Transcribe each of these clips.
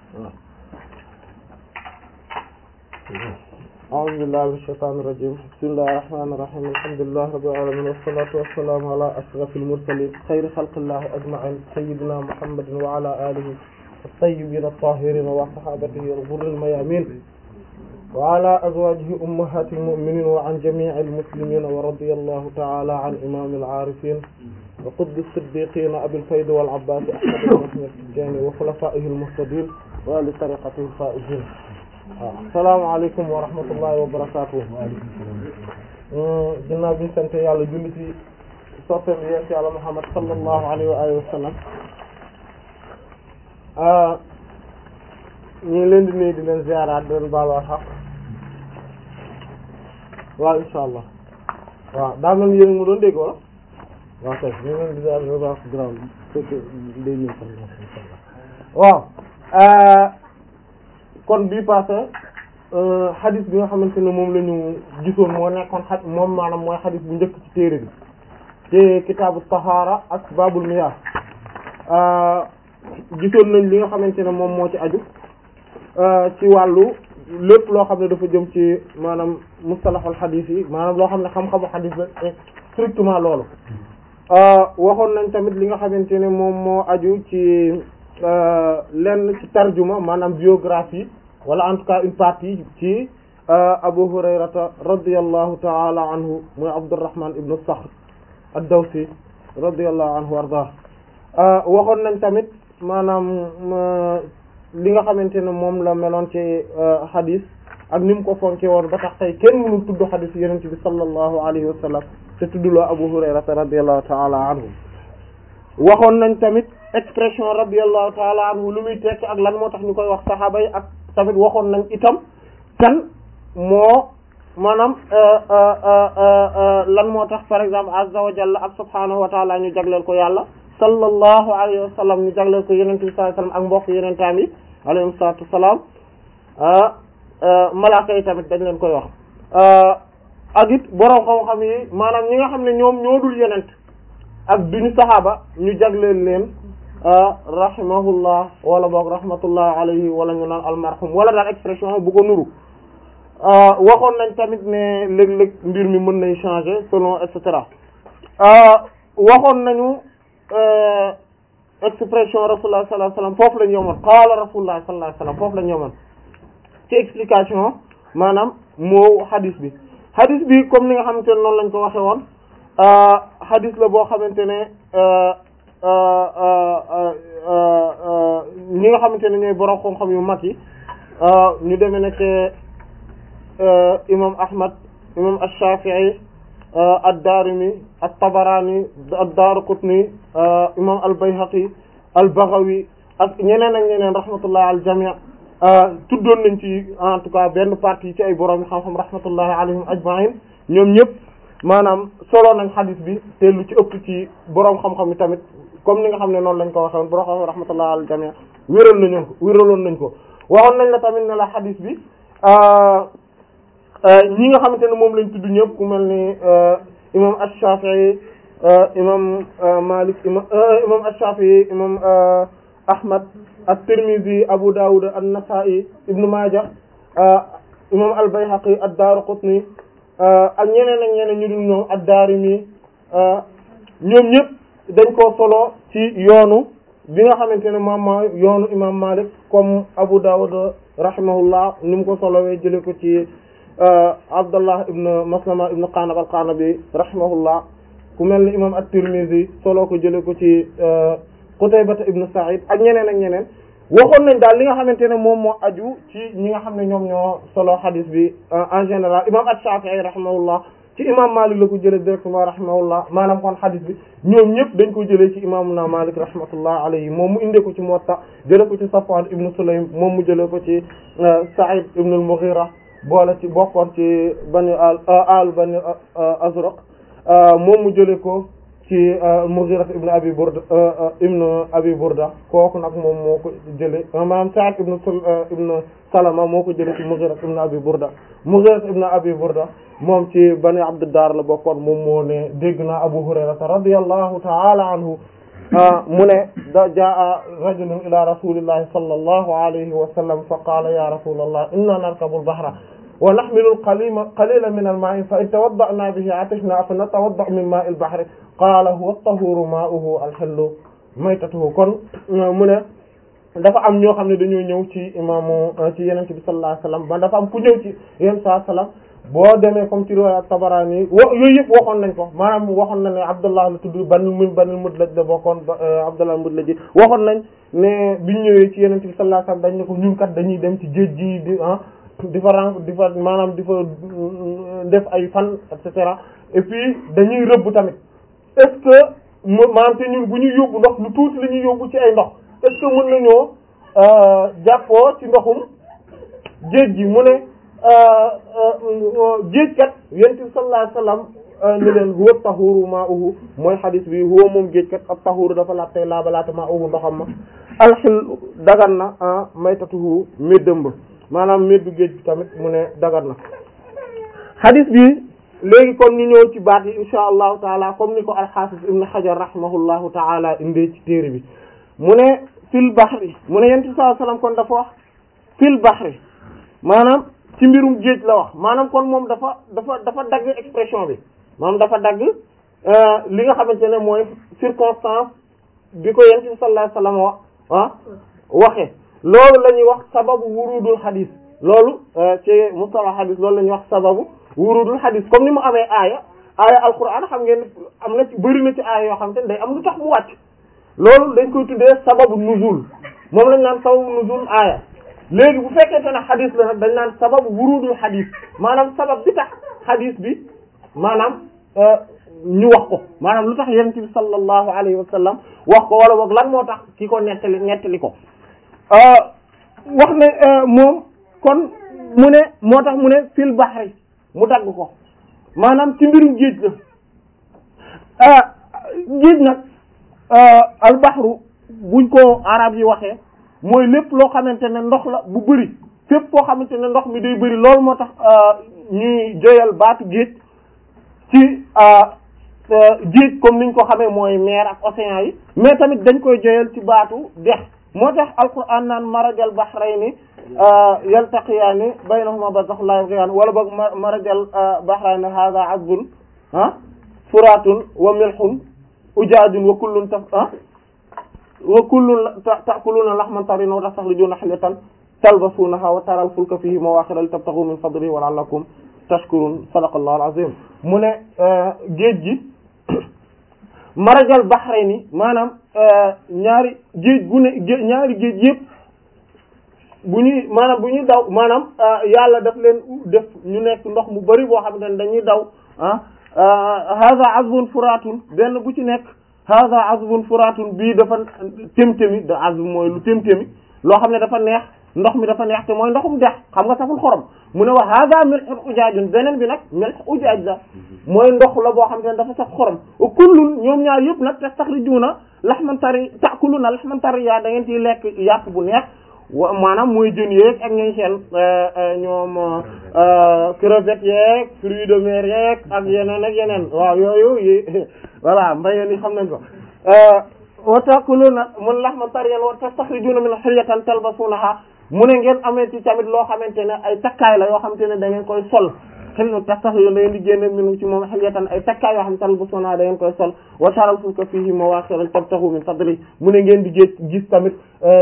أعوذ بالله من الشيطان الرجيم بسم الله الرحمن الرحيم الحمد لله رب العالمين والصلاة والسلام على أشرف المرسلين خير خلق الله أجمعين سيدنا محمد وعلى آله الطيبين الطاهرين وصحابته الغر الميامين وعلى أزواجه أمهات المؤمنين وعن جميع المسلمين ورضي الله تعالى عن إمام العارفين وقد الصديقين أبي الفيض والعباس أحمد بن أحمد التجاني وخلفائه المهتدين وآل طريقته الفائزين asalaamaaleykum wa rahmatullahi wa barakaatu ginnaaw bi ñu sant yàlla julli ci soppeem yees yàlla Muhammad sallallahu alayhi wa alihi wa sallam ñu ngi leen di nuyu di leen ziaraat di leen baalu xaq waaw insha allah waaw daa mel ni yéen mu doon dégg wala waaw kay ñu ngi leen di ziar di leen baax grand fekk day ñëw sax insha allah waaw kon bii passé xadis bi nga xamante ne moom la ñu gisoon moo nekkoon xaj moom maanaam mooy xadis bu njëkk ci téere bi ci kitaabu tahaara ak babul miyah gisoon nañ li nga xamante ne moom moo ci aju ci wàllu lépp loo xam ne dafa jëm ci maanaam mustalahul xadis yi maanaam loo xam ne xam-xamu xadis la strictement loolu waxoon nañ tamit li nga xamante ne moom moo aju ci lenn ci tarjuma maanaam biographie wala en tout cas une partie ci Abu Hurayrata radiyallahu ta'ala anhu mooy Abdurrahman ibn Sakhr ad-Dawsi radiyallahu anhu warda waxoon nañ tamit maanaam li nga xamante ne moom la meloon ci hadith ak ni mu ko fonke woon ba tax tey kenn mënul tudd hadith yonent bi sallallahu alayhi wa sallam te tuddloo Abu Hurayrata radiyallahu ta'ala anhu waxoon nañ tamit expression radiyallahu ta'ala anhu lu muy tekk ak lan moo tax ñu koy wax saxaaba yi ak tamit waxoon nañ itam kan moo maanaam lan moo tax par exemple azza wa jalla ak subhanahu wa ta'ala ñu jagleel ko yàlla sallallahu alayhi wa sallam ñu jagleel ko yenente bi sallallahu alayhi wa sallam ak mbokk yenentaam yi alayhim salatu wassalam malaaka yi tamit dañ leen koy wax ak it boroom xam-xam yi maanaam ñi nga xam ne ñoom ñoo dul yenent ak duñu saxaaba ñu jagleel leen rahimahullah wala boog rahmatullah alayhi wala ñu naan almarhum wala daal expression bu ko nuru waxoon nañ tamit ne léeg-léeg mbir mi mën nay changer selon et cetera waxoon nañu expression rasulullah sallallahu alayhi wasallam foofu lañ yomoon qaala rasulullah sallallahu alayhi wasallam foofu lañ yomoon ci explication maanaam moo hadis bi hadis bi comme ni nga xamante ne noonu lañ ko waxe woon hadis la boo xamante ne ñi nga xamante ne ñooy borom xam-xam yu mag yi ñu demee nekk imam Ahmad imam Ash-Shafi'i ad-Darimi at-Tabarani ad-Daraqutni imam al-Bayhaqi al-Baghawi ak ñeneen ak ñeneen rahmatullah al jami' tuddoon nañ ci en tout cas benn partie ci ay borom xam-xam rahmatullahi alayhim ajma'in ñoom ñëpp maanaam solo nañ xadis bi te lu ci ëpp ci borom xam-xam yi tamit comme ni nga xam ne noonu lañ ko waxee woon borom xam-xam rahmatullah al jami' wéral nañu ko wéraloon nañ ko waxoon nañ la tamit ne la xadis bi ñi nga xamante ne moom lañ tudd ñëpp ku mel ni imam ash-Shafi'i imam Malik imam imam ash-Shafi'i imam Ahmad at-Tirmidhi Abu Dawud an-Nasa'i Ibn Majah imam al-Bayhaqi ad-Daraqutni ak ñeneen ak ñeneen ñu dul ñoom ad-Darimi ñoom ñëpp dañ koo solo ci yoonu bi nga xamante ne moom mooy yoonu imam Malik comme Abu Dawud rahimahullah ni mu ko solowee jële ko ci Abdullah ibn Maslama ibn Qanab al-Qanabi rahimahullah ku mel ni imam at-Tirmidhi solo ko jële ko ci Qutaybata ibn Sa'id ak ñeneen ak ñeneen waxoon nañ daal li nga xamante ne moom moo aju ci ñi nga xam ne ñoom ñoo solo hadis bi en général imam at-Shafi'i rahimahullah ci imam Malik la ko jëlee directement rahimahullah maanaam kon hadis bi ñoom ñëpp dañ ko jëlee ci imamuna Malik rahmatullah alayhi moom mu indee ko ci Muwatta jëlee ko ci Safwan ibn Sulaym moom mu jëlee ko ci Sa'id ibn al-Mughira boole ci bokkoon ci bani al al bani Azraq moom mu jëlee ko ci Mughira ibn Abi Burda ibn Abi Burda kooku nag moom moo ko jëlee maanaam Sa'id ibn ibn Salama moo ko jëlee ci Mughira ibn Abi Burda Mughira ibn Abi Burda moom ci Bani Abdiddar la bokkoon moom moo ne dégg naa Abu Hurayrata radiyallahu ta'ala anhu mu ne da jaa rajulun ila rasulillahi sallallahu alayhi wa sallam fa qaala ya rasulallah inna narkabu al-bahra wa nahmilu al-qalila qalila min al-ma'i fa in tawadda'na bihi atashna fa natawadda'u min ma'i al-bahri qaala huwa at-tahuru ma'uhu al-hillu maytatuhu kon mu ne dafa am ñoo xam ne dañoo ñëw ci imaamu ci yenente bi sallallahu alayhi wasallam ba dafa am ku ñëw ci yéen saa sallam boo demee comme ci riwaaya Tabarani wo yooyu yëpp waxoon nañ ko maanaam waxoon na ne Abdullah la tudd banu mu banu Mudlaj la bokkoon Abdullah Mudlaj waxoon nañ ne biñ ñëwee ci yenente bi sallallahu alayhi wasallam dañ ne ko ñun kat dañuy dem ci géej gi di ah di fa ren di fa maanaam di fa def ay fan et cetera et puis dañuy rëbb tamit est-ce que maanaam te ñun bu ñuy yóbbu ndox lu tuuti la ñuy yóbbu ci ay ndox est-ce que mën nañoo jàppoo ci ndoxum géej gi mu ne géej kat yonent bi sallallahu alayhi wasallam ne leen huwa tahuru ma'uhu mooy xadis bi huwa moom géej kat ab tahuru dafa laab tey laabalaate ma'uhu ndoxam ma alxil dagan na maytatuhu méddam ba maanaam méddu géej bi tamit mu ne dagan na xadis bi léegi kon ñu ñëw ci baat yi insha allahu taala comme ni ko alxaafis ibn xajar rahimahullahu taala indee ci téere bi mu ne fil bahri mu ne yonent bi sallallahu alayhi wasallam kon dafa wax fil bahri maanaam ci mbirum géej la wax maanaam kon moom dafa dafa dafa dagg expression bi maanaam dafa dagg li nga xamante ne mooy circonstance bi ko yonent bi sallallahu alayhi wasallam wax ah waxe loolu la ñuy wax sababu wurudul xadis loolu ci mustalah xadis loolu la ñuy wax sababu wurudul xadis comme ni mu amee aaya aaya alquran xam ngeen am na ci bëri na ci aaya yoo xam te ne day am lu tax mu wàcc loolu dañ koy tuddee sababu nuzul moom lañ naan sababu nuzul aaya léegi bu fekkente ne xadis la nag dañ naan sababu wurudul xadis maanaam sabab bi tax xadis bi maanaam ñu wax ko maanaam lu tax yonent bi sallallahu alayhi wa sallam wax ko wala boog lan moo tax ki ko nettali nettali ko wax ne moom kon mu ne moo tax mu ne fil bahri mu dagg ko maanaam ci mbirum géej la géej nag albahru buñ ko arab yi waxee mooy lépp loo xamante ne ndox la bu bëri fépp foo xamante ne ndox mi day bëri loolu moo tax ñuy joyal baatu géej ci géej comme niñ ko xamee mooy mer ak océan yi mais tamit dañ koy joyal ci baatu dex moo tax alquran naan marajal bahrayni yaltaqiyaani baynahuma barzakhun laa yabghiyaan wala boog marajal bahrayni hadha azbun ah furatun wa milhun ujaajun wa kullun taf ah wa kullun ta'kuluna lahman tariyan wa tastakhrijuna hilyatan talbasunaha wa taral fulka fihi mawaakhira litabtaghu min fadlihi wa la'allakum tashkurun sadaqallahu al-azim mu ne géej gi marajal bahrayni maanaam ñaari géej gu ne ñaari géej yëpp bu ñuy maanaam bu ñuy daw maanaam yàlla daf leen def ñu nekk ndox mu bari boo xam ne dañuy daw ah hadha azbun furatun benn bu ci nekk hadha azbun furatun bii dafa témtémi da azb mooy lu témtémi loo xam ne dafa neex ndox mi dafa neex te mooy ndoxum dex xam nga saful xorom mu ne wa hadha milhun ujaajun beneen bi nag milh ujaaj la mooy ndox la boo xam te ne dafa saf xorom wa kullun ñoom ñaar yëpp nag tastakhrijuna lahman tari ta'kuluna lahman tariya da ngeen ciy lekk yàpp bu neex wa maanaam mooy jën yeeg ak ñooy seen ñoom crevettes yeeg fruits de mer yeeg ak yeneen ak yeneen waaw yooyu yi voilà mbayeen yi xam nañ ko wa ta'kuluna mun lahman tariyan wa tastakhrijuna min hilyatan talbasunaha mu ne ngeen amee ci tamit loo xamante ne ay takkaay la yoo xamante ne da ngeen koy sol xel na tax tax yoon da ngeen di génne minu ci moom hilyatan ay takkaay yoo xam ne talbasunaha da ngeen koy sol wa taral fulka fihi mawaakhira tabtaghu min fadli mu ne ngeen di gis gis tamit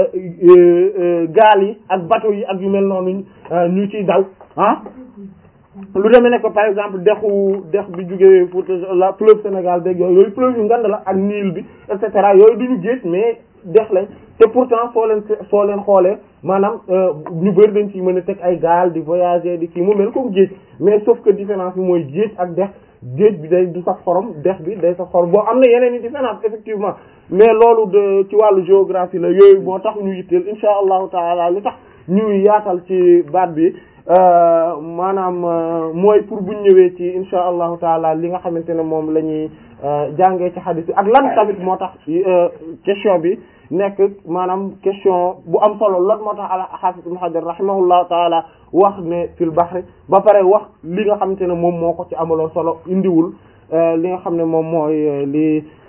gaal yi ak bateau yi ak yu mel noonu ñu ciy daw ah lu demee ne ko par exemple dexu dex bi jógee Fouta la fleuve Sénégal dégg yooyu yooyu fleuve yu ngand la ak Nil bi et cetera yooyu duñu géej mais dex lañ te pourtant soo leen soo leen xoolee maanaam ñu bëri dañ ci mën a teg ay gaal di voyager di kii mu mel comme géej mais sauf que différence bi mooy géej ak dex géej bi day du sax xorom dex bi day sax xorom boo am na yeneen i différence effectivement mais loolu de ci wàllu géographie la yooyu moo tax ñu yitteel insha allahu taala li tax ñuy yaatal ci baat bi maanaam mooy pour buñ ñëwee ci insha allahu taala li nga xamante ne moom la ñuy jàngee ci xadis bi ak lan tamit moo tax question bi nekk maanaam question bu am solo lan moo tax al-Hafiz Ibn Hajar rahimahullahu taala wax ne fil bahri ba pare wax li nga xamante ne moom moo ko ci amaloon solo indiwul li nga xam ne moom mooy li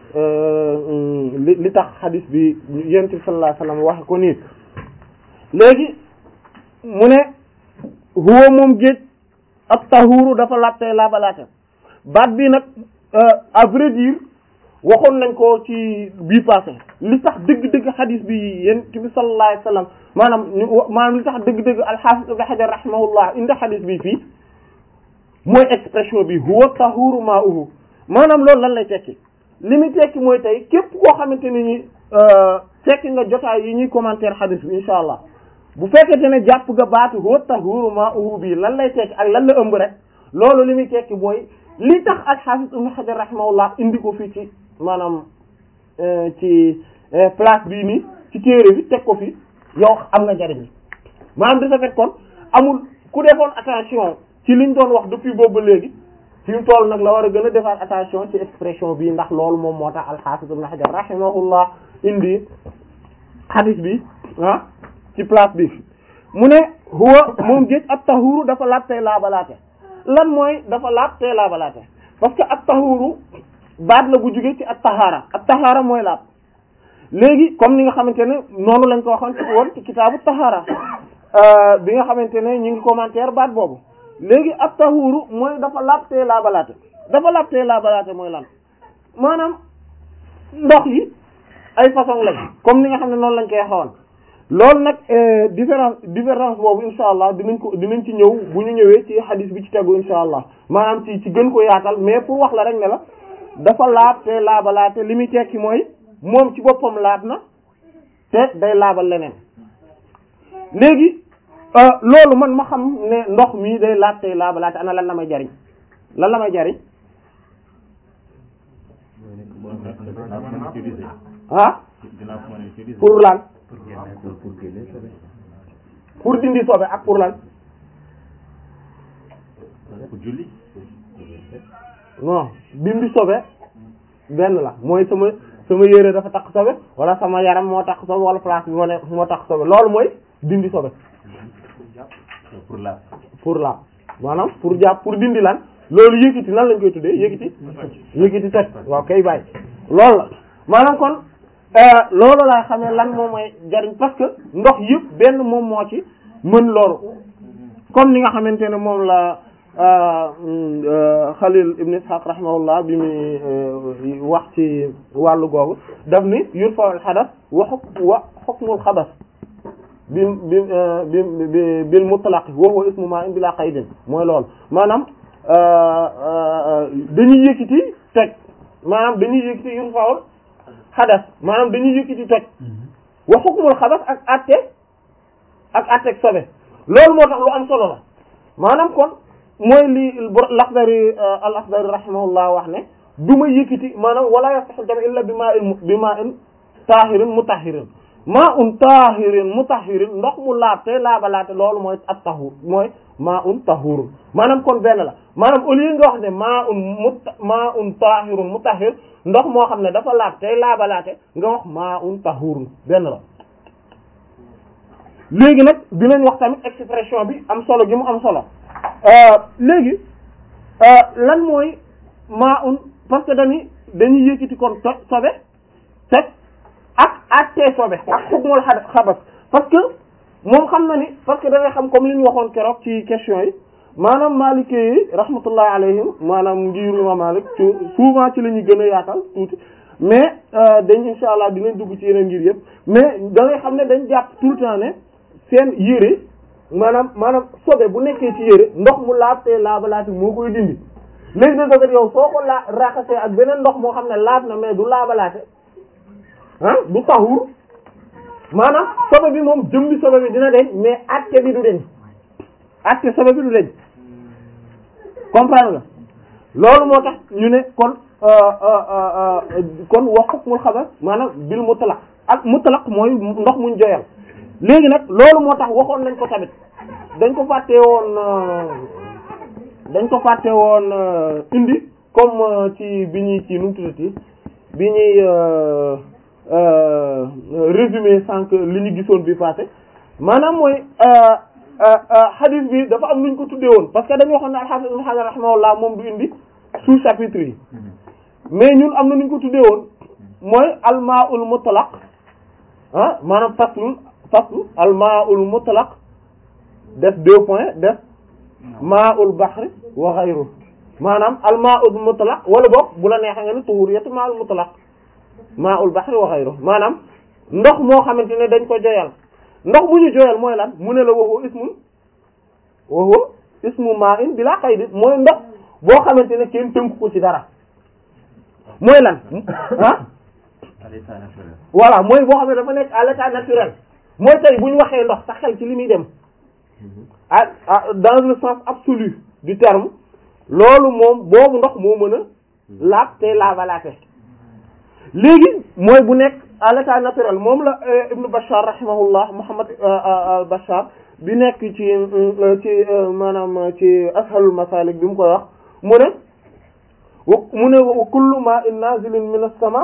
li li tax xadis bi yonent bi sallallahu alayhi wasallam waxe ko nii léegi mu ne huwa moom géej ak tahuru dafa laabtey laabalaate baat bi nag à vrai dire waxoon nañ ko ci bii passé li tax dëgg-dëgg xadis bi yonent bi sallallahu alayhi wasallam maanaam maanaam li tax dëgg-dëgg al-Hafiz Ibn Hajar rahimahullah indi xadis bi fii mooy expression bi huwa tahuru ma'uhu maanaam loolu lan lay tekki li muy tekki mooy tey képp koo xamante ne ni fekk nga jotaay yi ñuy commentaire xadis bi insha allah bu fekkente ne jàpp nga baatu huwa tahuru ma'uhu bi lan lay tekki ak lan la ëmb rek loolu li muy tekki mooy li tax al-Hafiz Ibn Hajar rahimahullah indi ko fii ci maanaam ci place bii nii ci téere bi teg ko fi yow am nga njariñ bi maanaam de ce fait kon amul ku defoon attention ci liñ doon wax depuis boobu ba léegi fi mu toll nag la war a gën a defaat attention ci expression bi ndax loolu moom moo tax al-Hafiz Ibn Hajar rahimahullah indi hadith bi ah ci place bi mu ne huwa moom géej at tahuru dafa laab tey laabalaate lan mooy dafa laab tey laabalaate parce que at tahuru baat la bu jógee ci at tahaara at tahaara mooy laab léegi comme ni nga xamante ne noonu lañ ko waxoon ci woon ci kitaabu tahaara bi nga xamante ne ñu ngi commentaire baat boobu léegi at tahuru mooy dafa laab tey laabalaate dafa laab tey laabalaate mooy lan maanaam ndox yi ay façon lañ comme ni nga xam ne noonu lañ koy xawoon loolu nag différence différence boobu insha allah dinañ ko dinañ ci ñëw bu ñu ñëwee ci hadith bi ci tegu insha allah maanaam ci ci gën ko yaatal mais pour wax la rek ne la dafa laab te laabalaate li muy tekki mooy moom ci boppam laab na te day laabal leneen léegi loolu man ma xam ne ndox mi day laab te laabalaate ana lan la may jariñ lan la may jariñ ah pour lan pour dindi sobe ak pour lan pour julli non dindi sobe benn la mooy sama sama yére dafa takk sobe wala sama yaram moo takk sobe wala place bi moo ne moo takk sobe loolu mooy dindi sobe pour la pour la maanaam pour jàpp pour dindi lan loolu yëkkati nan lañ koy tuddee yëkkati yëkkati toj waaw kay bàyyi loolu la maanaam kon loolu laa xamee lan moom mooy jariñ parce que ndox yëpp benn moom moo ci mën loru comme ni nga xamante ne moom la Khalil ibn Ishaq rahimahullah bi muy wax ci wàllu googu daf ni yurfa'ul hadath wa hukm wa hukmul xabas bi bi bi bil mutlaq wa huwa ismu ma'in bila qaydin mooy loolu maanaam dañuy yëkkati toj maanaam dañuy yëkkati yurfa'ul xadas maanaam dañuy yëkkati toj wa hukmul xabas ak atte ak atte ak sobe loolu moo tax lu am solo la maanaam kon mooy li Laxdari al Laxdari rahimahullah wax ne du ma yëkkati maanaam wala yasihhu jam illa bi ma'in bi ma'in tahirin mutahhirin ma'un tahirin mutahhirin ndox mu laab te laabalaate loolu mooy at tahur mooy ma'un tahur maanaam kon benn la maanaam au lieu nga wax ne ma'un mut ma'un tahirun mutahhir ndox moo xam ne dafa laab tey laabalaate nga wax ma'un tahurun benn la léegi nag dinañ wax tamit expression bi am solo gi mu am solo léegi lan mooy ma'un parce que dañuy dañuy yëkkati kon to sobe teg ak attee sobe ak xukmul xabas parce que moom xam na ni parce que dafay xam comme li ñu waxoon keroog ci question yi maanaam Maliki yi rahmatullah alayhim maanaam ngiru Imam Malik ci souvent ci la ñuy gën a yaatal tuuti mais dañ insha allah dinañ dugg ci yeneen ngir yëpp mais da ngay xam ne dañ jàpp tout le temps ne seen yére maanaam maanaam sobe bu nekkee ci yére ndox mu laab te laabalaati moo koy dindi léegi nag dafa yow soo ko laa raxasee ak beneen ndox moo xam ne laab na mais du laabalaate ah du taxur maanaam sobe bi moom jëmbi sobe bi dina deñ mais acte bi du deñ acte sobe bi du deñ comprendre nga loolu moo tax ñu ne kon kon wax hukmul xabar maanaam bil mutlaq ak mutlaq mooy ndox muñ joyal léegi nag loolu moo tax waxoon nañ ko tamit dañ ko fàtte woon dañ ko fàtte woon indi comme ci bi ñuy ci nu mu tuddati bi ñuy résumé sànq li ñu gisoon bi passé maanaam mooy hadith bi dafa am lu ñu ko tuddee woon parce que dañu waxoon ne al-Hafiz Ibn Hajar rahimahullah moom du indi sous chapitre yi mais ñun am na nu ñu ko tuddee woon mooy almaul mutlaq ah maanaam faslun faslu almaul mutlaq def deux points def maul bahri wa ghayru maanaam almaul mutlaq wala boog bu la neexee nga ni tuhuriyatu maul mutlaq maul bahri wa ghayru maanaam ndox moo xamante ne dañ ko joyal ndox bu ñu joyal mooy lan mu ne la waxoo ismun waxoo ismu ma'in bila qayd mooy ndox boo xamante ne kenn tënku ko ci dara mooy lan ah à l'état naturel. voilà mooy boo xam ne dafa nekk à l'état naturel mooy tey bu ñu waxee ndox sa xel ci li muy dem ah ah dans le sens absolu du terme loolu moom boobu ndox moo mën a laab te laabalaate léegi mooy bu nekk à l'état naturel moom la Ibn Bashar rahimahullah Muhammad Bashar bi nekk ci ci maanaam ci ashalul masalik bi mu koy wax mu ne mu ne wa kullu ma'in nazilin min as-sama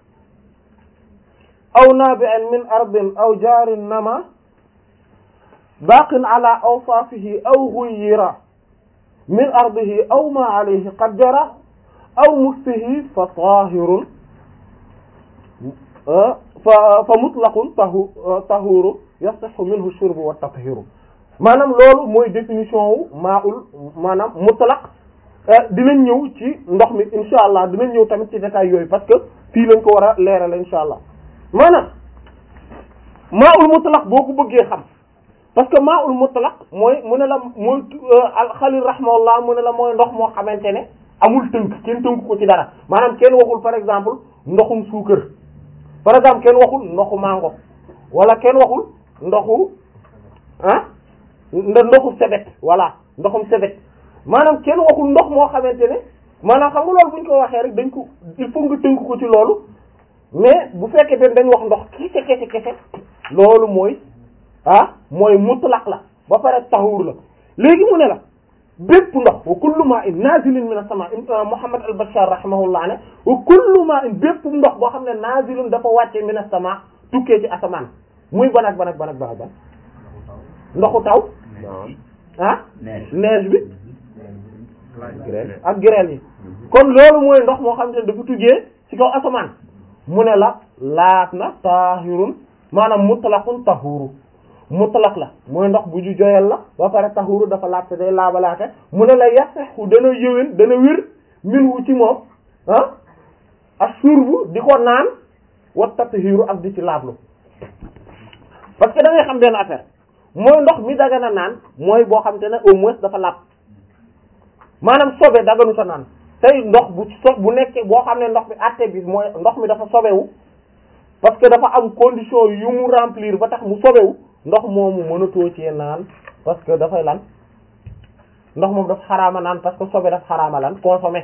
aw nabi'in min ardin aw jarin nama baqin ala awsafihi aw ghayyira min ardihi aw ma alayhi qad jara aw muksihi fa tahirun fa fa mutlaqun tahu tahuru yasihhu minhu shurbu wa tathiru maanaam loolu mooy définition wu maa'ul maanaam mutlaq dinañ ñëw ci ndox mi insha allah dinañ ñëw tamit ci détails yooyu parce que fii lañ ko war a leeral insha allah maanaam maa'ul mutlaq boo ko bëggee xam parce que maa'ul mutlaq mooy mu ne la mooy al-Khalil rahimahullah mu ne la mooy ndox moo xamante ne amul tënk kenn tënk ko ci dara maanaam kenn waxul par exemple ndoxum suukar par exemple kenn waxul ndoxu mango wala kenn waxul ndoxu ah ndoxu sebet voilà ndoxum sebet maanaam kenn waxul ndox moo xamante ne maanaam xam nga loolu bu ñu ko waxee rek dañ ko il faut nga tënk ko ci loolu mais bu fekkee den dañ wax ndox kese kese kese loolu mooy ah mooy mutlaq la ba pare taxuur la léegi mu ne la bépp ndox wa kullu ma'in nazilun min as-sama Muhammad al-Bashar rahimahullah ne wa kullu ma'in bépp ndox boo xam ne nazilun dafa wàcce min as-sama tukkee ci asamaan muy ban ak ban ak ban ak ban ak ban ndoxu taw ah neige bi ak grêle yi kon loolu mooy ndox moo xam ne dafa tuggee ci kaw asamaan mu ne la laat na tahirun maanaam mutlaqun tahuru mutlaq la mooy ndox bu ju joyal la ba pare tahuru dafa laat te day laabalaate mu ne la yasaxu dana yëwén dana wér minhu ci moom ah ak surbu di ko naan wa tathiru ak di ci laablu parce que da ngay xam benn affaire mooy ndox mi dagana naan mooy boo xam te ne au moins dafa laab maanaam sobe daganu sa naan tey ndox bu so bu nekkee boo xam ne ndox bi àtte bi mooy ndox mi dafa sobewu parce que dafa am condition yu mu remplir ba tax mu sobewu ndox moomu mënatoo cee naan parce que dafay lan ndox moom dafa xaraama naan parce que sobe dafa xaraama lan consommer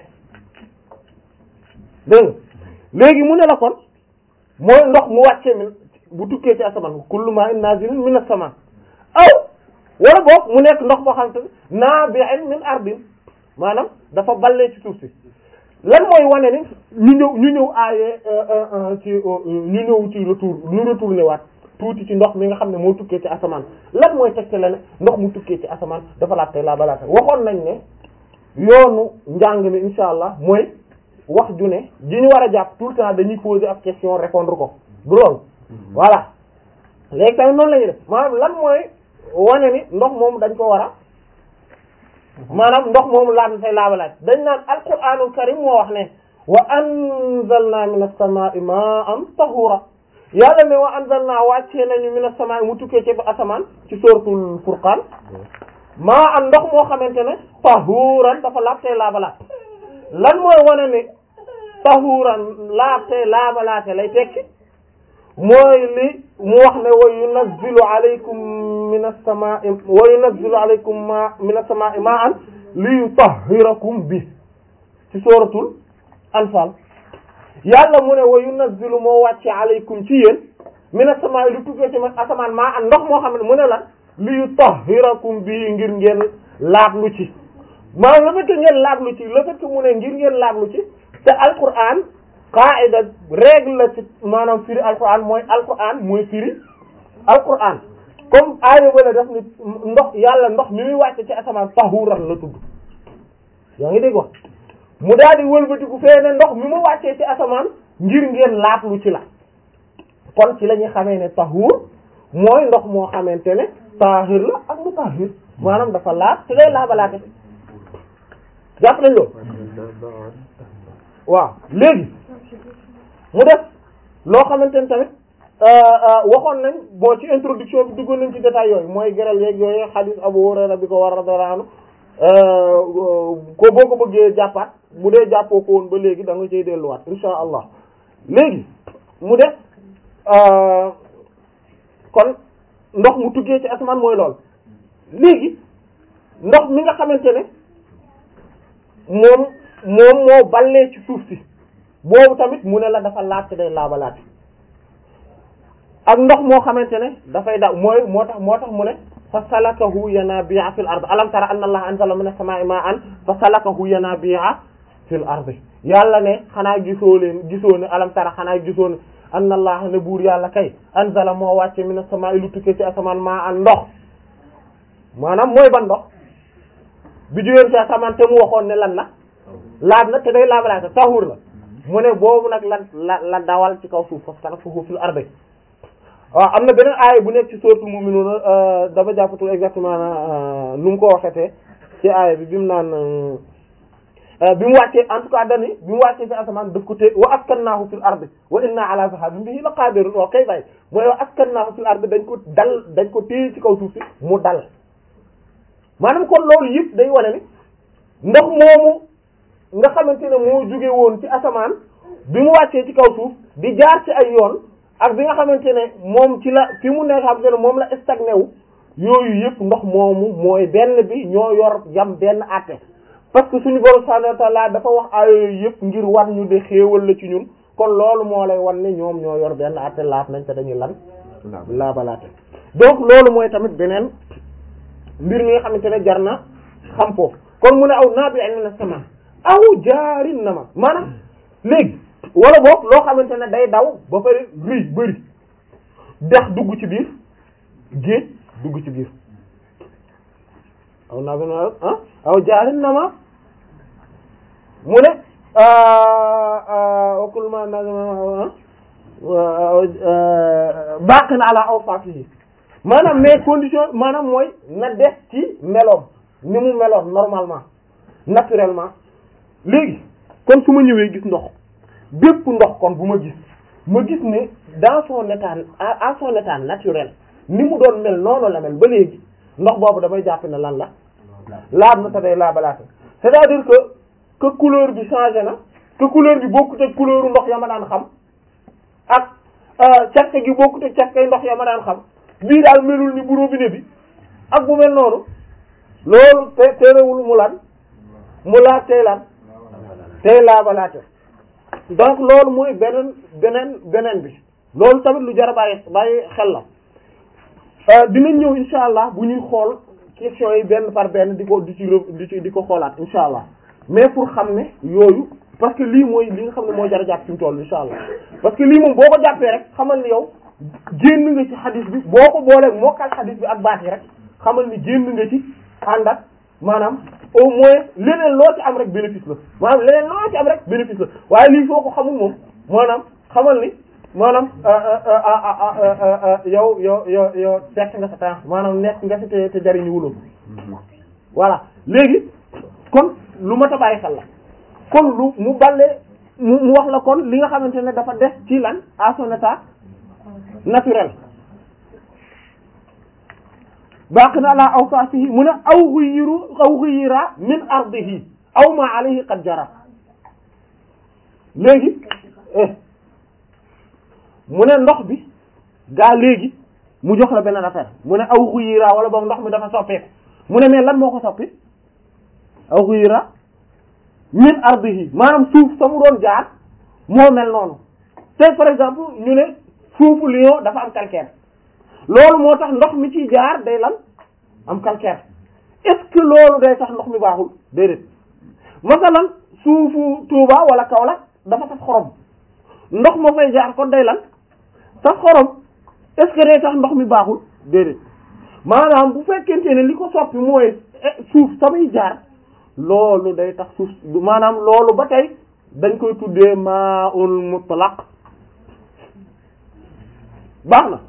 dégg léegi mu ne la kon mooy ndox mu wàcce min bu tukkee ci asamaan kullu ma'in nazilun min as-sama aw wala boog mu nekk ndox boo xam te nabi'in min ardin maanaam dafa ballee ci suuf si lan mooy wane ni ñu ñëw ñu ñëw aaye ci ñu ñëw ci retour ñu retourné waat tuuti ci ndox mi nga xam ne moo tukkee ci asamaan lan mooy tegte la ne ndox mu tukkee ci asamaan dafa laat tey laa balaata waxoon nañ ne yoonu njàng mi insha allah mooy wax ju ne ji ñu war a jàpp tout le temps dañuy poser ak question répondre ko du loolu voilà léegi tamit noonu la ñuy def maanaam lan mooy wane ni ndox moom dañ ko war a maanaam ndox moomu laat na tey laabalaat dañ naan alquranul karim moo wax ne wa anzalna minas samaa'i ma'an tahura yàlla ne wa anzalna wàccee nañu minas samaa'i mu tukkee ci asamaan ci suratul furqan ma'an ndox moo xamante ne tahuran dafa laab tey laabalaat lan mooy wane ne tahuran laab tey laabalaate lay tekki mooy li mu wax ne wa yunazzilu alaykum minas samaa'i wa yunazzilu alaykum ma minas samaa'i ma'an li yutahhirakum bi ci suratul anfal yàlla mu ne wa yunazzilu moo wàcce alaykum ci yéen minas samaa'i lu tukkee ci asamaan ma'an ndox moo xam ne mu ne la li yutahhirakum bi ngir ngeen laablu ci maanaam le fait que ngeen laablu ci le fait que mu ne ngir ngeen laablu ci te alquran qaida règle la ci maanaam firi alquran mooy alquran mooy firi alquran comme aaya bala def ni ndox yàlla ndox mi muy wàcce ci asamaan tahuran la tudd yaa ngi dégg wax mu daal di wëlbatiku fee ne ndox mi mu wàccee ci asamaan ngir ngeen laatlu ci la kon ci la ñuy xamee ne tahuur mooy ndox moo xamante ne taahir la ak mutahhir maanaam dafa laat te day laabalaate jàpp nañ loolu waaw léegi mu def loo xamante ne tamit waxoon nañ bon ci introduction bi duggoon nañ ci détail yooyu mooy geral yeeg yooyu xadiis Abu Hurayra bi ko war radiyallahu anhu ko boo ko bëggee jàppaat bu dee jàppoo ko woon ba léegi da nga cay delluwaat insha allah léegi mu def kon ndox mu tukkee ci asamaan mooy lool léegi ndox mi nga xamante ne moom moom moo ballee ci suuf si boobu tamit mu ne la dafa laat day laabalaat ak ndox moo xamante ne dafay daw mooy moo tax moo tax mu ne fa salakahu yanabi'a fil ard alam tara anna allaha anzala minas sama'i ma'an fa salakahu yanabi'a fil ard yàlla ne xanaa gisoo leen gisoo ne alam tara xanaa gisoo ne anna allaha ne buur yàlla kay anzala moo wàcce minas sama'i lu tukkee ci asamaan ma'an ndox maanaam mooy ban ndox bi jógee ci asamaan te mu waxoon ne lan la laab na te day laabalaate tahur la mu ne boobu nag la la la dawal ci kaw suuf fa salakahu fil ard waaw am na beneen aaya bu nekk ci suratul mu'minun dama jàppatul exactement nu mu ko waxetee ci aaya bi bi mu naan bi mu wàccee en tout cas dani bi mu wàccee fi asamaan daf ko té wa askannaahu fil ardi wa inna ala zahabin bihi la qadirun waaw kay bay mooy wa askannaahu fil ardi dañ ko dal dañ ko téye ci kaw suuf si mu dal maanaam kon loolu yëpp day wane ni ndox moomu nga xamante ne moo jóge woon ci asamaan bi mu wàccee ci kaw suuf di jaar ci ay yoon ak bi nga xamante ne moom ci la fi mu nekk xamante ne moom la stagné wu yooyu yëpp ndox moomu mooy benn bi ñoo yor yam benn àtte parce que suñu borom subhanahu wa ta'ala dafa wax ay yooyu yëpp ngir war ñu de xéewal la ci ñun kon loolu moo lay wan ne ñoom ñoo yor benn àtte laaf nañ te dañuy lan laabalaate donc loolu mooy tamit beneen mbir mi nga xamante ne jar na xam foofu kon mu ne aw naa bi ay na sama aw jaarin na ma maanaam léegi wala boog loo xamante ne day daw ba pare rëy bëri dex dugg ci biir géej dugg ci biir aw naa bi na ah aw jaarin na ma mu ne wakul ma na baqi na ala aw faaf yi maanaam mais condition maanaam mooy na des ci meloom ni mu meloon normalement naturellement léegi kon su ma ñëwee gis ndox bépp ndox kon bu ma gis ma gis ne dans son état à son état naturel ni mu doon mel noonu la mel ba léegi ndox boobu damay jàpp ne lan la laab na te day laabalaate c'est-à-dire que que couleur bi changé na que couleur bi bokkut ak couleur ndox ya ma daan xam ak cafka gi bokkut ak cafkay ndox ya ma daan xam bii daal melul ni bu robinet bi ak bu mel noonu loolu te terewul mu lan mu laat tey lan tey laabalaate donc loolu mooy beneen beneen beneen bi loolu tamit lu jar a bàyyi bàyyi xel la dinañ ñëw insha allah bu ñuy xool question yi benn par benn di ko di ci di ci di ko xoolaat insha allah mais pour xam ne yooyu parce que lii mooy li nga xam ne moo jar a jàpp fi mu toll insha allah parce que lii moom boo ko jàppee rek xamal ni yow génn nga ci xadis bi boo ko booleeg mokkal xadis bi ak baat yi rek xamal ni génn nga ci ànd ak maanaam au moins leneen loo ci am rek bénéfice la maanaam leneen loo ci am rek bénéfice la waaye lii soo ko xamul moom maanaam xamal ni maanaam yow yow yow yow perte nga sa temps maanaam nekk nga fi te te jariñu wuloo voilà léegi kon lu mat a bàyyi xel la kon lu mu balle mu mu wax la kon li nga xamante ne dafa des ci lan à son état naturel baqi na ala awsafihi mu ne aw xuyiru aw xuyira min ardihi aw ma alayhi qad jara léegi mu ne ndox bi gaa léegi mu jox la beneen affaire mu ne aw xuyira wala boog ndox mi dafa soppeeku mu ne mais lan moo ko soppi aw xuyira min ardihi maanaam suuf sa mu doon jaar moo mel noonu tey par exemple ñu ne suufu Lyon dafa am calcaire loolu moo tax ndox mi ciy jaar day lan am calcaire est-ce que loolu day tax ndox mi baaxul déedéet masalan suufu Touba wala Kaolack dafa saf xorom ndox ma fay jaar kon day lan saf xorom est-ce que day tax ndox mi baaxul déedéet maanaam bu fekkente ne li ko soppi mooy suuf samay jaar loolu day tax suuf maanaam loolu ba tey dañ koy tuddee ma'ul mutlaq baax na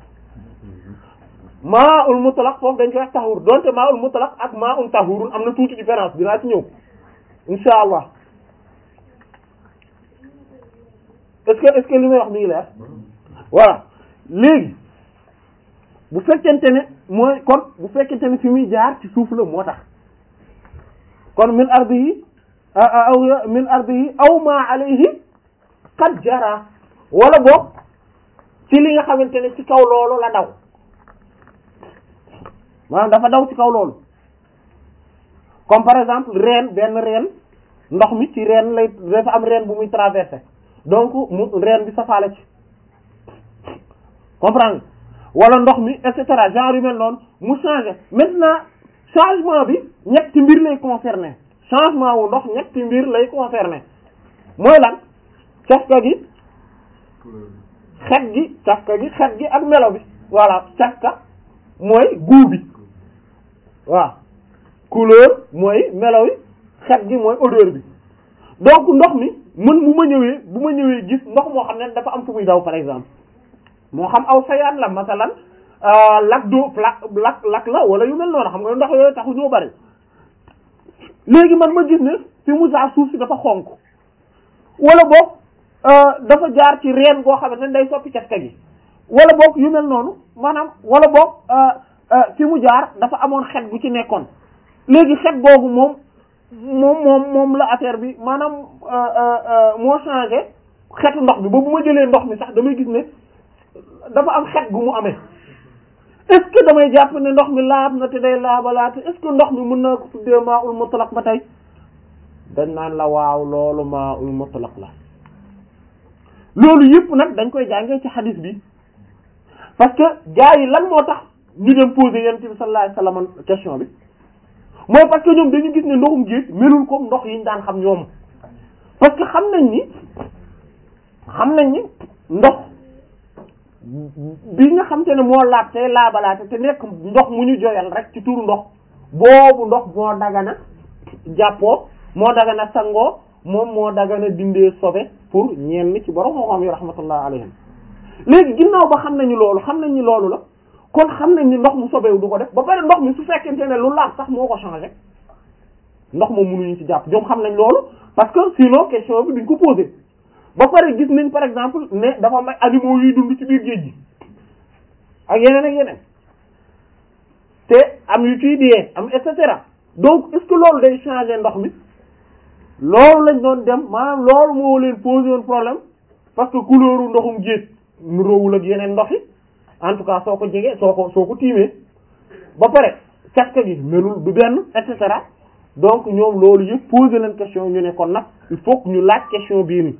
ma'ul mutlaq foofu dañ koy wax tahur donte ma'ul mutlaq ak ma'un tahurun am na tuuti différence dinaa ci ñëw insha allah est-ce que est-ce que li may wax mi ngi leer voilà léegi bu fekkente ne mooy kon bu fekkente ne fi muy jaar ci suuf la moo tax kon min ardi yi aw min ardi yi aw ma alayhi qad jara wala boog ci li nga xamante ne ci kaw loolu la daw maanaam dafa daw ci kaw loolu comme par exemple reen benn reen ndox mi ci reen lay dafa am reen bu muy traversé donc mu reen bi safaale ci comprendre wala ndox mi et cetera genre yu mel noonu mu changé maintenant changement bi ñetti mbir lay concerné changement wu ndox ñetti mbir lay concerné mooy lan cafka gi xet gi cafka gi xet gi ak melo bi voilà cafka mooy goût bi waaw couleur mooy melo yi xet gi mooy odeur bi donc ndox mi mën bu ma ñëwee bu ma ñëwee gis ndox moo xam ne dafa am fu muy daw par exemple moo xam aw sayaan la masalan lak do lak lak lak la wala yu mel noonu xam nga ndox yooyu taxu ñoo bari léegi man ma gis ne fi mu saa suuf si dafa xonk wala boog dafa jaar ci reen goo xamante ne day soppi cafka gi wala boog yu mel noonu maanaam wala boog fi mu jaar dafa amoon xet gu ci nekkoon léegi xet googu moom moom moom moom la affaire bi maanaam moo changé xetu ndox bi ba bu ma jëlee ndox mi sax damay gis ne dafa am xet gu mu amee est-ce que damay jàpp ne ndox mi laab na te day laabalaate est-ce que ndox mi mën naa ko tuddee maa ul mutlaq ba tey dañ naan la waaw loolu maa ul mutlaq la loolu yëpp nag dañ koy jàngee ci xadis bi parce que gars yi lan moo tax ñu dem poser yonent bi sallallahu alayhi wasallam question bi mooy parce que ñoom dañu gis ne ndoxum géej melul comme ndox yi ñu daan xam ñoom parce que xam nañ ni xam nañ ni ndox bi nga xam te ne moo laab tey laabalaate te nekk ndox mu ñu joyal rek ci turu ndox boobu ndox moo dagana jàppoo moo dagana sangoo moom moo dagana dindee sobe pour ñenn ci borom moo xam yi rahmatullah alayhim léegi ginnaaw ba xam nañu loolu xam nañ ni loolu la kon xam nañ ni ndox mu sobewu du ko def ba pare ndox mi su fekkente ne lu laab sax moo ko changé ndox moom mënuñu ci jàpp ñoom xam nañ loolu parce que sinon question bi duñ ko posé ba pare gis nañ par exemple ne dafa may animaux yuy dund ci biir géej gi ak yeneen ak yeneen te am yu ciy diyee am et cetera donc est-ce que loolu day changer ndox mi loolu lañ doon dem maanaam loolu moo leen posé woon problème parce que couleur u ndoxum géej nu roowul ak yeneen ndox yi en tout cas soo ko jegee soo ko soo ko tiimee ba pare cafka gi melul du benn et cetera donc ñoom loolu yëpp posé leen question ñu ne kon nag il faut que ñu laaj question bii nii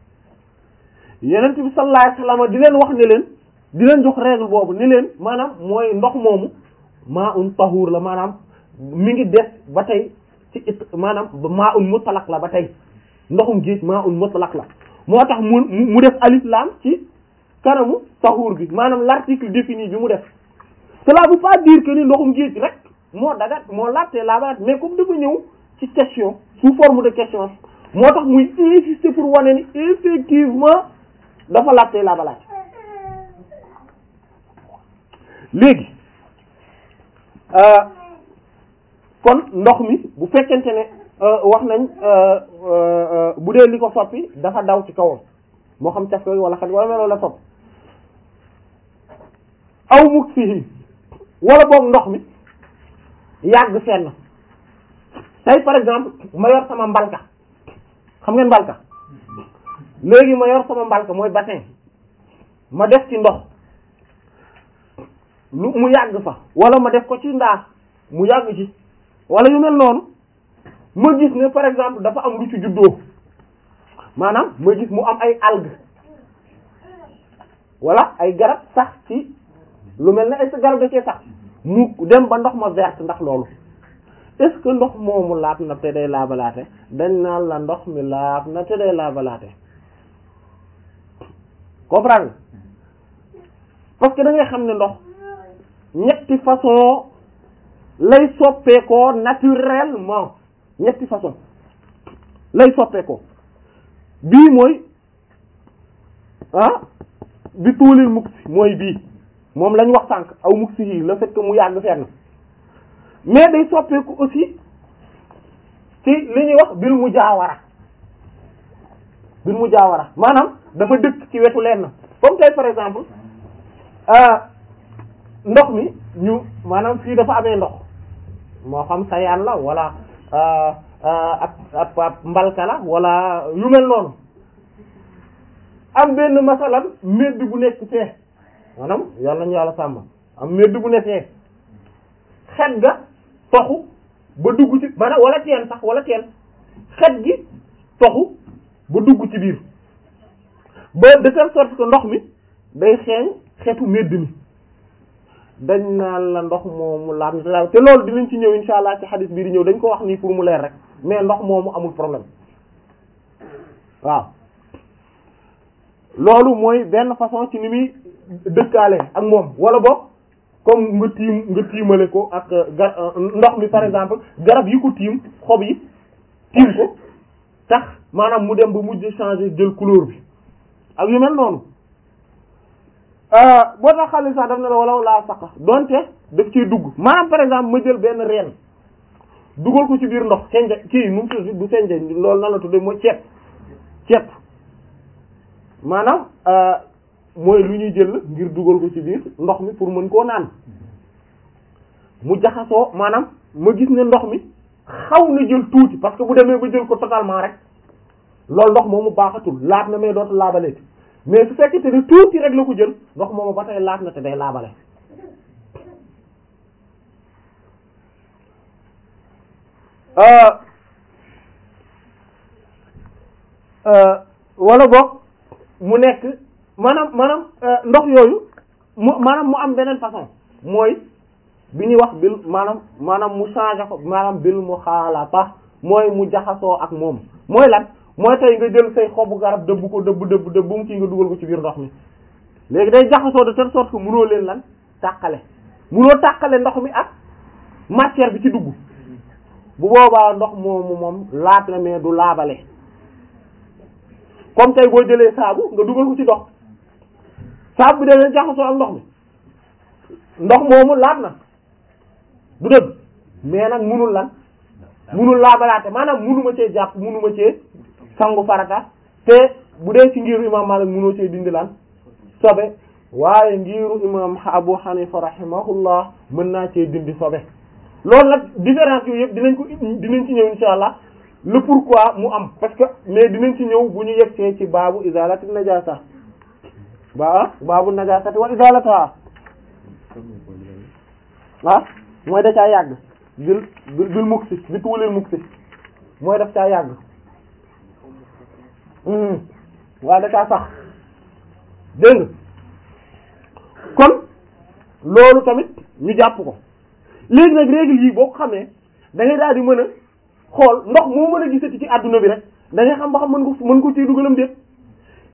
yenent bi sallallahu alayhi wasallam di leen wax ne leen di leen jox règle boobu ni leen maanaam mooy ndox moomu maa un tahur la maanaam mi ngi des ba tey ci it maanaam maa un mutlaq la ba tey ndoxum géej maa un mutlaq la moo tax mu mu def alif lam ci kanamu tahur bi maanaam l'article défini bi mu def cela veut pas dire que ni ndoxum géej rek moo dagat moo laajte laabaat mais comme dafa ñëw ci question sous forme de question moo tax muy insister pour wane ni effectivement dafa laajte laabalaat léegi kon ndox mi bu fekkente ne wax nañ bu dee li ko soppi dafa daw ci kawam moo xam caf wala xet wala meloo la soppi aw muk fii wala boog ndox mi yàgg fenn tey par exemple ma yor sama mbalka xam ngeen mbalka léegi ma yor sama mbalka mooy bassin ma def ci ndox lu mu yàgg fa wala ma def ko ci ndaas mu yàgg ci wala yu mel noonu ma gis ne par exemple dafa am lu ci juddoo maanaam ma gis mu am ay algues wala ay garab sax ci lu mel ne est-ce que garab da cee sax mu dem ba ndox ma verte ndax loolu est-ce que ndox moomu laab na te day laabalaate dañ naan la ndox mi laab na te day laabalaate comprendre parce que da ngay xam ne ndox ñetti façon lay soppeekoo naturellement ñetti façon lay soppeekoo bii mooy ah bi tuulil muksi mooy bii moom lañ wax sànq aw muksi yi le fait que mu yàgg fenn mais day soppeeku aussi ci li ñuy wax bil mujaawara bil mujaawara maanaam dafa dëkk ci wetu lenn comme tey par exemple ndox mi ñu maanaam fii dafa amee ndox moo xam sayaan la wala ab ab ab mbalka la wala yu mel noonu am benn masalan medd bu nekk fee maanaam yàlla nañu yàlla sàmm am medd bu nekk fee xet ga toxu ba dugg ci maanaam wala teen sax wala teen xet gi toxu ba dugg ci biir ba de telle sorte que ndox mi day xeeñ xetu medd mi dañ naan la ndox moomu laab na te loolu dinañ ci ñëw insha allah ci xadis bii di ñëw dañ ko wax nii pour mu leer rek mais ndox moomu amul problème waaw loolu mooy benn façon ci ni muy dëkkaale ak moom wala boog comme nga tiim nga tiimale ko ak gar ndox mi par exemple garab yi ko tiim xob yi tiim ko tax maanaam mu dem ba mujj changer jël couleur bi ak yu mel noonu boo tax xale sax daf ne la wala laa saqa donte daf ciy dugg maanaam par exemple ma jël benn reen dugal ko ci biir ndox senja kii nu mu tudd du senja loolu nan la tudde mooy ceeb ceeb maanaam mooy lu ñuy jël ngir dugal ko ci biir ndox mi pour mën koo naan mu jaxasoo maanaam ma gis ne ndox mi xaw na jël tuuti parce que bu demee ba jël ko totalement rek loolu ndox moomu baaxatul laab na mais dootu laabaleeti mais su fekkee te ne tuuti rek la ko jël ndox moomu ba tey laab na te day laabale wala boog mu nekk maanaam maanaam ndox yooyu mu maanaam mu am beneen façon mooy bi ñuy wax bil maanaam maanaam mu changé ko maanaam bil mu xaalata mooy mu jaxasoo ak moom mooy lan mooy tey nga jël say xobu garab dëbb ko dëbb dëbb dëbb bu mu kii nga dugal ko ci biir ndox mi léegi day jaxasoo de telle sorte que munoo leen lan tàqale munoo tàqale ndox mi ak matière bi ci dugg bu boobaa ndox moomu moom laab na mais du laabale comme tey boo jëlee saabu nga dugal ko ci ndox saabu bi dana jaxasoo ak ndox mi ndox moomu laab na du dëgg mais nag munul lan munul laabalaate maanaam munuma cee jàpp munuma cee sangu farata te bu dee ci ngiru imam Malik munoo cee dindi lan sobe waaye ngiru imam Abu Hanifa rahimahullah mën naa cee dindi sobe loolu nag différence yooyu yëpp dinañ ko dinañ ci ñëw insha allah le pourquoi mu am parce que mais dinañ ci ñëw bu ñu yegsee ci baabu izalati najasa ba baabu najasati wa izalataha ah mooy da caa yàgg bil bil muksi bi tuulil muksi mooy daf caa yàgg waaye da caa sax dégg nga kon loolu tamit ñu jàpp ko léegi nag règle yi boo ko xamee da ngay daal di mën a xool ndox moo mën a gisati ci àdduna bi rek da ngay xam ba xam mën ko mën ko ciy dugalam déet